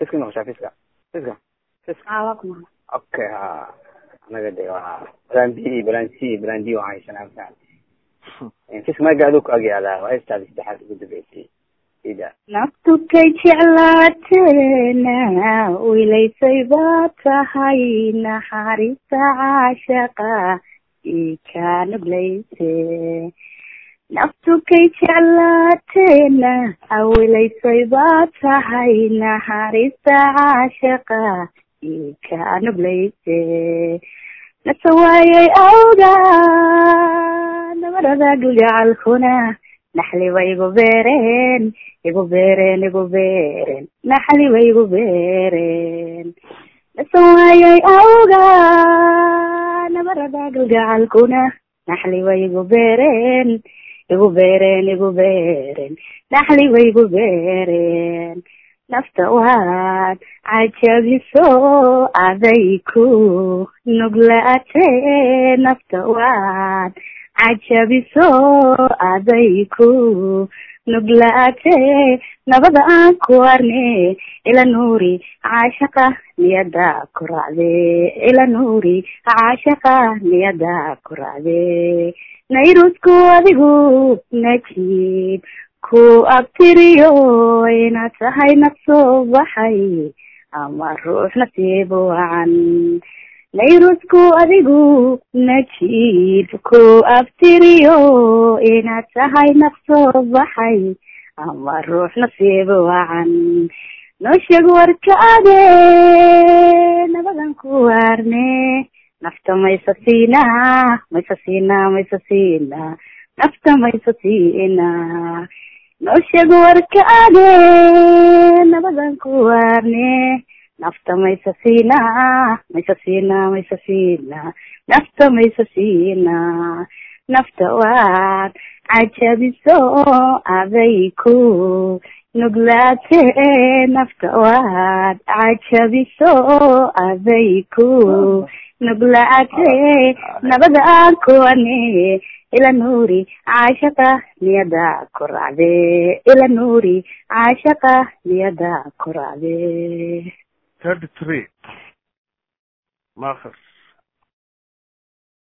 fiska noqoshaa fiska fiska fiska aa waa kuma okay ha anaga de waa plan b plan c plan d waan haysanaa masan fiska maga aduu ku agyaadaa waa heestaadi saddexaad ugu dambeysay ida naftukay jeclaateena wilaysay baa tahay naxariista caashaqa ii kaa nuglayse naftukay jeclaateena wilaysay baa tahay naxariista caashaqa ii kaa nuglayse nasawaayay awga nabarada gugacalkuna naxli way igu beereen igu beereen igu beereen naxli way igu beereen nasawaayay awga nabarada gugacalkuna naxli way igu beereen igu beereen igu beereen naxli way igu beereen nafta waad cajabiso aday ku nuglaate nafta waad cajabiso aday ku nuglaate nabada aan ku arne ila nuuri caashaqa niyada ku racde ila nuuri caashaqa niyada ku racde nayrusku adigu najiib ku abtiriyo inaad tahay naf soo baxay ama ruux nasiib wacan nayrusku adigu najiib ku abtiriyo inaad tahay naf soo baxay ama ruux nasiib wacan noo sheeg warkaade nabadan ku waarne nafta maysa siinaa maysa siinaa maysa siinaa nafta maysa siinaa noo sheeg warkaade nabadan ku waarne nafta maysa siinaa maysa siinaa maysa siinaa nafta maysa siinaa nafta waad cajabiso aday ku nuglaate nafta waad cajabiso aday ku nuglaate nabada aan kuwane ila nuuri caashaqa niyada ku racde ila nuuri caashaqa niyada ku racde thirty three makhers